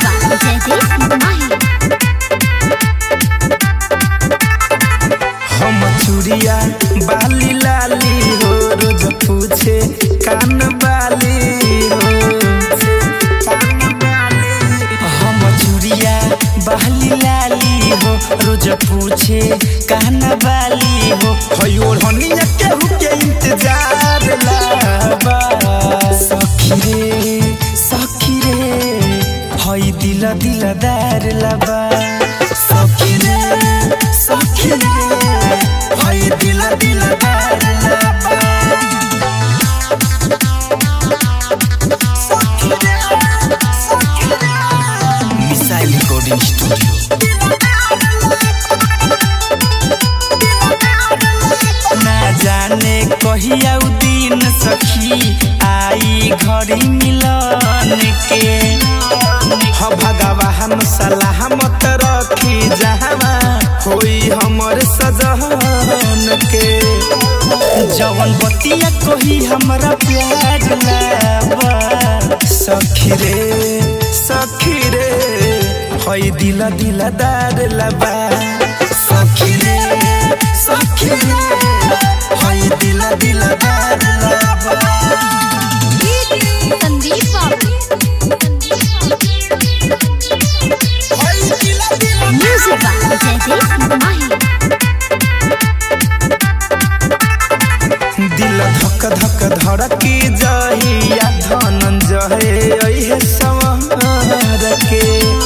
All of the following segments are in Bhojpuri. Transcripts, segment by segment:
by Jaideep Mahi. हम चूड़िया बाली लाली हो रोज पूछे कान बाली हो कान बाली। हम चूड़िया बाली लाली हो रोज पूछे कान बाली हो हयो हनिया केहू के इंतजार लाबा सखी रे सखी रे हई दिल दिलदार लाबा सखी रे सखी रे हई दिल दिलदार लाबा सखी रे सखी रे मिसाइल रिकॉर्डिंग स्टूडियो ना जाने कहिया उ दिन सखी आई घड़ी मिलन के ह भगवा हम सलामत रखी जहवा होई हमर सजन के जवन बतिया कोही हमरा प्यार लाबा सखी रे सखी रे हई दिल दिलदार लाबा सखी रे सखी रे हई दिल दिलदार लाबा Sandeep Babu. Music by Jaideep Mahi. दिल धक धक धड़की जहिया धनंजय अइहे संवर के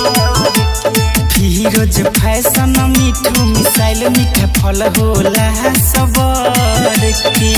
फिरोज फैशन मिठू मिसाइल मीठा फल होला सबर के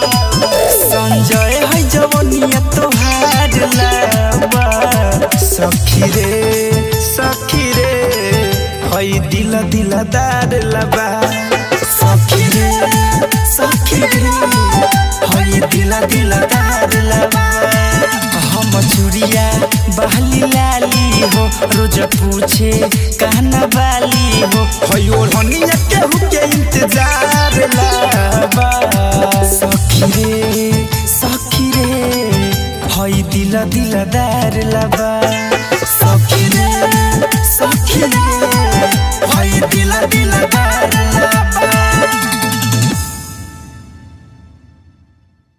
संजय है जवनिया तोहार लाबा सखी रे सखी रे हई दिल दिलदार लाबा सखी रे सखी रे हई दिल दिलदार लाबा हम चूड़िया बहली लाली हो रोज पूछे कहना वाली हो हई ओढ़निया केहू के इंतजार लाबा सखी रे सखी रे हई दिल दिलदार लाबा सखी रे सखी रे हई दिल दिलदार